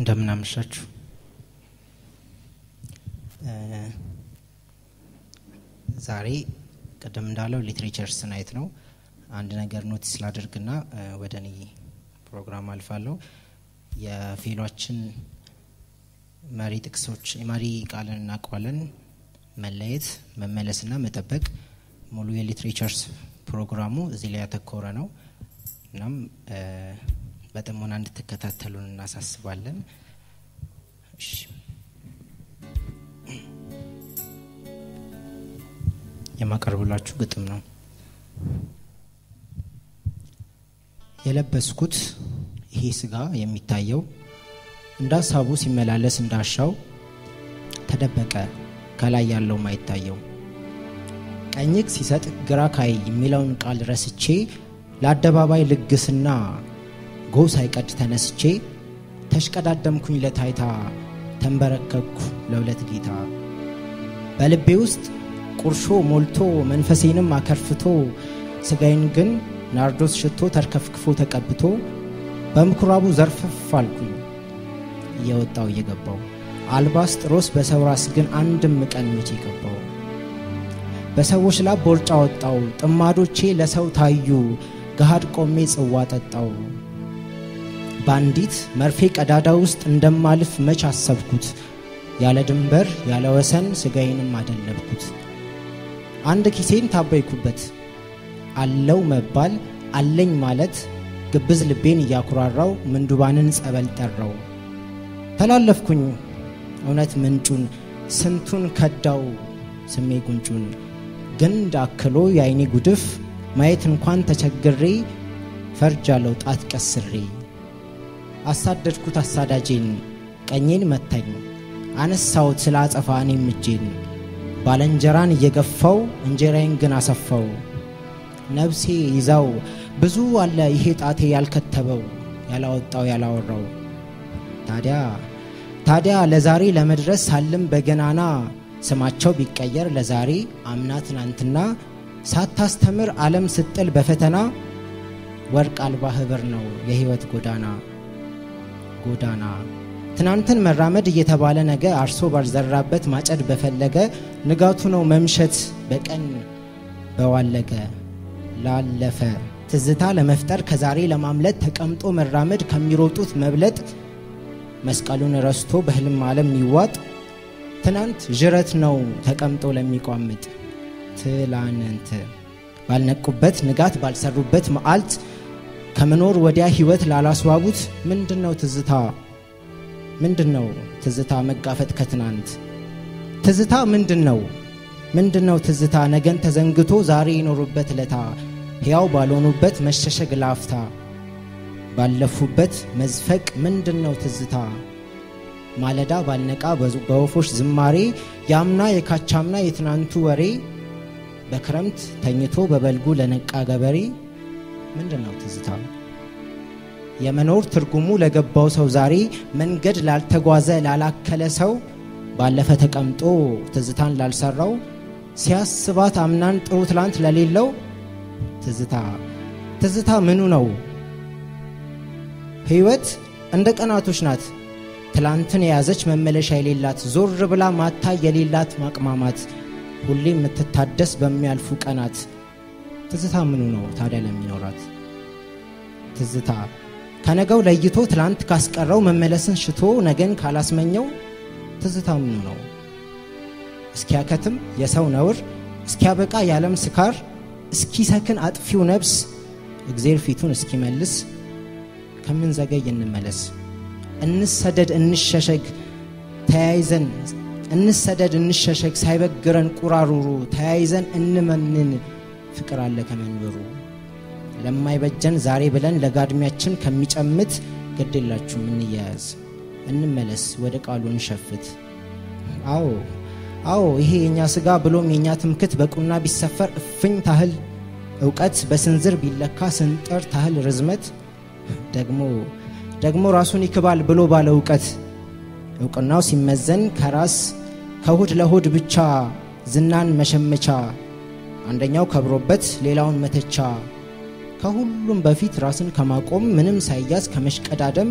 እንደምናመሻችሁ ዛሬ ቅድም እንዳለው ሊትሬቸርስ ናይት ነው። አንድ ነገር ኖቲስ ላድርግና ወደ እኔ ፕሮግራም አልፋለሁ። የፌሏችን መሪ ጥቅሶች የመሪ ቃልን እናውቀዋለን። መለየት፣ መመለስና መጠበቅ ሙሉ የሊትሬቸርስ ፕሮግራሙ እዚህ ላይ ያተኮረ ነው። እናም በጥሞና እንድትከታተሉን እናሳስባለን። እሺ የማቀርብላችሁ ግጥም ነው። የለበስኩት ይሄ ስጋ የሚታየው እንደ ሀሳቡ ሲመላለስ እንዳሻው ተደበቀ ከላይ ያለው ማይታየው ቀኝግ ሲሰጥ ግራ ካይ የሚለውን ቃል ረስቼ ለአደባባይ ልግስና ጎ ሳይቀድ ተነስቼ ተሽቀዳደምኩኝ ለታይታ ተንበረከኩ ለሁለት ጌታ በልቤ ውስጥ ቁርሾ ሞልቶ መንፈሴንም አከርፍቶ ስጋዬን ግን ናርዶስ ሽቶ ተርከፍክፎ ተቀብቶ በምኩራቡ ዘርፈፍ አልኩኝ እየወጣው እየገባው አልባስጥሮስ በሰው ራስ ግን አንድም ቀን መቼ ገባው በሰዎች ላብ ቦርጫ ወጣው ጥማዶቼ ለሰው ታዩ ገሃድ ቆሜ ጽዋ ጠጣው በአንዲት መርፌ ቀዳዳ ውስጥ እንደማልፍ መች አሰብኩት ያለ ድንበር ያለ ወሰን ስጋዬንም አደለብኩት አንድ ኪሴን ታበይኩበት አለው መባል አለኝ ማለት ግብዝ ልቤን እያኩራራው ምንዱባንን ጸበል ጠራው ተላለፍኩኝ እውነት ምንጩን ስንቱን ከዳው ስሜ ጉንጩን ግንድ አክሎ የአይኔ ጉድፍ ማየት እንኳን ተቸግሬ ፈርጃለው ጣት ቀስሬ አሳደድኩት አሳዳጄን ቀኜን መታኝ አነሳውት ስለ አጸፋ እኔም እጄን ባለንጀራን እየገፋው እንጀራዬን ግን አሰፋው ነብሴ ይዛው ብዙ አለ ይሄ ጣቴ ያልከተበው ያላወጣው ያላወራው ታዲያ ታዲያ ለዛሬ ለመድረስ ሳልም በገናና ስማቸው ቢቀየር ለዛሬ አምና ትናንትና ሳታስተምር ዓለም ስጥል በፈተና ወርቅ አልባ ህብር ነው የህይወት ጎዳና ጎዳና ትናንትን መራመድ እየተባለ ነገ አርሶ ባልዘራበት ማጨድ በፈለገ ንጋቱ ነው መምሸት በቀን በዋለገ ላለፈ ትዝታ ለመፍጠር ከዛሬ ለማምለጥ ተቀምጦ መራመድ ከሚሮጡት መብለጥ መስቀሉን ረስቶ በህልም ዓለም የሚዋጥ ትናንት ዥረት ነው ተቀምጦ ለሚቋምጥ ትላንንት ባልነቁበት ንጋት ባልሰሩበት መዓልት ከመኖር ወዲያ ህይወት ላላስዋቡት ምንድን ነው ትዝታ ምንድን ነው ትዝታ መጋፈጥ ከትናንት ትዝታ ምንድን ነው ምንድን ነው ትዝታ ነገን ተዘንግቶ ዛሬ የኖሩበት ለታ ሕያው ባልሆኑበት መሸሸግ ላፍታ ባለፉበት መዝፈቅ ምንድን ነው ትዝታ ማለዳ ባልነቃ በወፎች ዝማሬ የአምና የካቻምና የትናንቱ ወሬ በክረምት ተኝቶ በበልጉ ለነቃ ገበሬ ምንድን ነው ትዝታ የመኖር ትርጉሙ ለገባው ሰው ዛሬ መንገድ ላልተጓዘ ላላከለ ሰው ባለፈ ተቀምጦ ትዝታን ላልሰራው ሲያስባት አምናን ጥሩ ትላንት ለሌለው ትዝታ ትዝታ ምኑ ነው ህይወት እንደ ቀናቶች ናት ትላንትን የያዘች መመለሻ የሌላት ዞር ብላ ማታ የሌላት ማቅማማት ሁሌ የምትታደስ በሚያልፉ ቀናት ትዝታ ምኑ ነው ታዲያ ለሚኖራት ትዝታ ከነገው ለይቶ ትላንት ካስቀረው መመለስን ሽቶ ነገን ካላስመኘው ትዝታ ምኑ ነው እስኪያከትም የሰው ነውር እስኪያበቃ የዓለም ስካር እስኪሰክን አጥፊው ነብስ እግዜር ፊቱን እስኪመልስ ከምንዘገይ እንመለስ እንሰደድ እንሸሸግ ተያይዘን እንሰደድ እንሸሸግ ሳይበግረን ቁራሩሩ ተያይዘን እንመንን ፍቅር አለ ከመንበሩ ለማይበጀን ዛሬ ብለን ለጋድሚያችን ከሚጨምት ግድ የላችሁም እንያያዝ እንመለስ ወደ ቃሉ እንሸፍት አዎ አዎ ይሄ የእኛ ስጋ ብሎም የእኛ ትምክት በቁና ቢሰፈር እፍኝ ታህል እውቀት በስንዝር ቢለካ ስንጥር ታህል ርዝመት ደግሞ ደግሞ ራሱን ይክባል ብሎ ባለ እውቀት እውቅናው ሲመዘን ከራስ ከሆድ ለሆድ ብቻ ዝናን መሸመቻ አንደኛው ከብሮበት ሌላውን መተቻ ከሁሉም በፊት ራስን ከማቆም ምንም ሳይያዝ ከመሽቀዳደም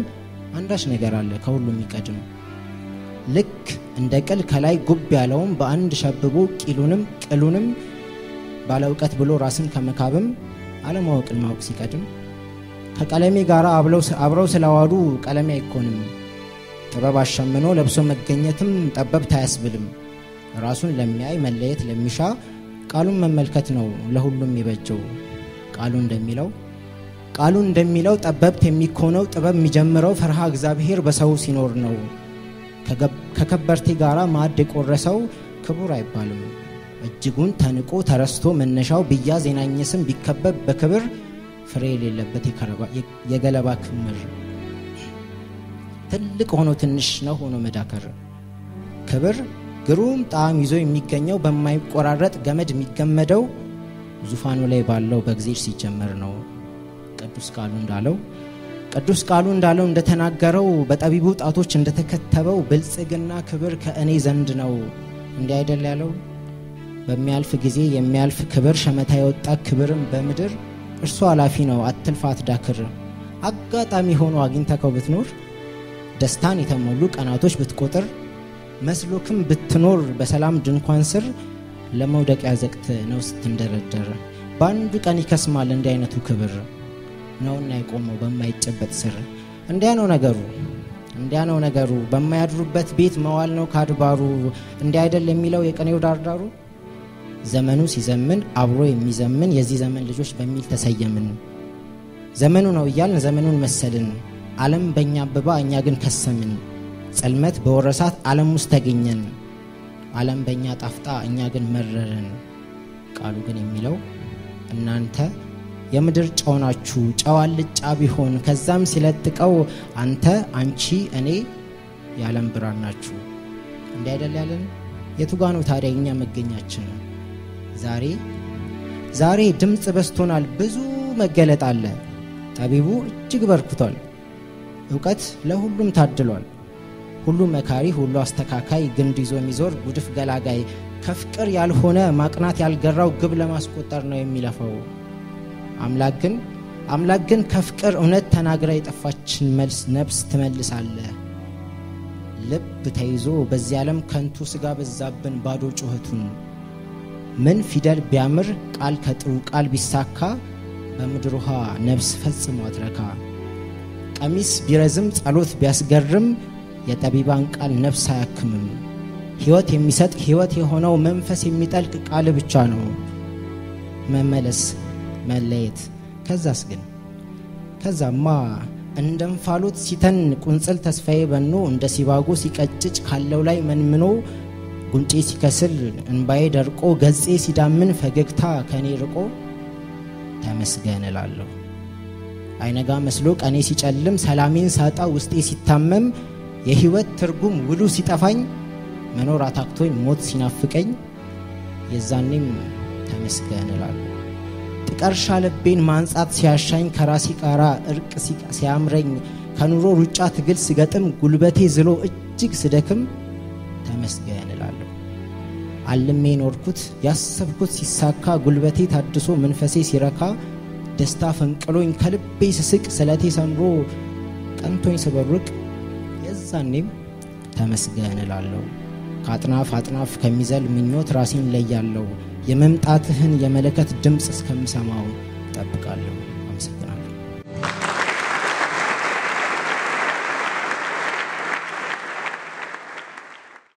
አንዳች ነገር አለ ከሁሉ የሚቀድም ልክ እንደ ቅል ከላይ ጉብ ያለውም በአንድ ሸብቦ ቂሉንም ቅሉንም ባለ እውቀት ብሎ ራስን ከመካብም አለማወቅን ማወቅ ሲቀድም ከቀለሜ ጋር አብረው ስለዋዱ ቀለሜ አይኮንም። ጥበብ አሸምኖ ለብሶ መገኘትም ጠበብት አያስብልም። ራሱን ለሚያይ መለየት ለሚሻ ቃሉን መመልከት ነው ለሁሉም የበጀው። ቃሉ እንደሚለው ቃሉ እንደሚለው ጠበብት የሚኮነው ጥበብ የሚጀምረው ፈርሃ እግዚአብሔር በሰው ሲኖር ነው። ከከበርቴ ጋር ማዕድ የቆረሰው ክቡር አይባልም። እጅጉን ተንቆ ተረስቶ መነሻው ቢያዝ የናኘ ስም ቢከበብ በክብር ፍሬ የሌለበት የገለባ ክምር ትልቅ ሆኖ ትንሽ ነው ሆኖ መዳከር ክብር ግሩም ጣዕም ይዞ የሚገኘው በማይቆራረጥ ገመድ የሚገመደው ዙፋኑ ላይ ባለው በእግዚአብሔር ሲጀመር ነው። ቅዱስ ቃሉ እንዳለው ቅዱስ ቃሉ እንዳለው እንደተናገረው በጠቢቡ ጣቶች እንደተከተበው ብልጽግና ክብር ከእኔ ዘንድ ነው። እንዲህ አይደል ያለው? በሚያልፍ ጊዜ የሚያልፍ ክብር ሸመታ የወጣ ክብርም በምድር እርሱ ኃላፊ ነው። አትልፋ አትዳክር። አጋጣሚ ሆኖ አግኝተከው ብትኖር ደስታን የተሞሉ ቀናቶች ብትቆጥር መስሎክም ብትኖር በሰላም ድንኳን ስር ለመውደቂያ ዘቅት ነው ስትንደረደር በአንዱ ቀን ይከስማል እንዲህ አይነቱ ክብር ነውና የቆመው በማይጨበጥ ስር እንዲያ ነው ነገሩ እንዲያ ነው ነገሩ በማያድሩበት ቤት መዋል ነው ካድባሩ እንዲህ አይደል የሚለው የቀኔው ዳርዳሩ ዘመኑ ሲዘምን አብሮ የሚዘምን የዚህ ዘመን ልጆች በሚል ተሰየምን ዘመኑ ነው እያልን ዘመኑን መሰልን ዓለም በእኛ አበባ እኛ ግን ከሰምን ጽልመት በወረሳት ዓለም ውስጥ ተገኘን ዓለም በእኛ ጣፍጣ እኛ ግን መረረን ቃሉ ግን የሚለው እናንተ የምድር ጨው ናችሁ ጨው አልጫ ቢሆን ከዛም ሲለጥቀው አንተ አንቺ እኔ የዓለም ብርሃን ናችሁ እንዲህ አይደል ያለን የቱጋ ነው ታዲያ እኛ መገኛችን ዛሬ ዛሬ ድምፅ በስቶናል ብዙ መገለጥ አለ ጠቢቡ እጅግ በርክቷል እውቀት ለሁሉም ታድሏል ሁሉ መካሪ ሁሉ አስተካካይ ግንድ ይዞ የሚዞር ጉድፍ ገላጋይ ከፍቅር ያልሆነ ማቅናት ያልገራው ግብ ለማስቆጠር ነው የሚለፈው አምላክ ግን አምላክ ግን ከፍቅር እውነት ተናግራ የጠፋችን መልስ ነብስ ትመልሳለ ልብ ተይዞ በዚህ ዓለም ከንቱ ስጋ በዛብን ባዶ ጩኸቱን ምን ፊደል ቢያምር ቃል ከጥሩ ቃል ቢሳካ በምድር ውሃ ነብስ ፈጽሞ አትረካ ቀሚስ ቢረዝም ጸሎት ቢያስገርም የጠቢባን ቃል ነፍስ አያክምም ሕይወት የሚሰጥ ሕይወት የሆነው መንፈስ የሚጠልቅ ቃል ብቻ ነው መመለስ መለየት ከዛስ ግን ከዛማ እንደ እንፋሎት ሲተን ቁንጽል ተስፋዬ በኖ እንደ ሲባጎ ሲቀጭጭ ካለው ላይ መንምኖ ጉንጬ ሲከስል እንባዬ ደርቆ ገጼ ሲዳምን ፈገግታ ከኔ ርቆ ተመስገን እላለሁ አይነጋ መስሎ ቀኔ ሲጨልም ሰላሜን ሳጣ ውስጤ ሲታመም የህይወት ትርጉም ውሉ ሲጠፋኝ መኖር አታክቶኝ ሞት ሲናፍቀኝ የዛኔም ተመስገን እላለሁ ጥቀርሻ ልቤን ማንጻት ሲያሻኝ ከራሴ ጋራ እርቅ ሲያምረኝ ከኑሮ ሩጫ ትግል ስገጥም ጉልበቴ ዝሎ እጅግ ስደክም ተመስገን እላለሁ አልሜ ኖርኩት ያሰብኩት ሲሳካ ጉልበቴ ታድሶ መንፈሴ ሲረካ ደስታ ፈንቅሎኝ ከልቤ ስስቅ ስለቴ ሰምሮ ቀንቶኝ ስበርቅ የዛኔም ተመስገን እላለሁ ከአጥናፍ አጥናፍ ከሚዘል ምኞት ራሴን ለያለሁ የመምጣትህን የመለከት ድምፅ እስከምሰማው ጠብቃለሁ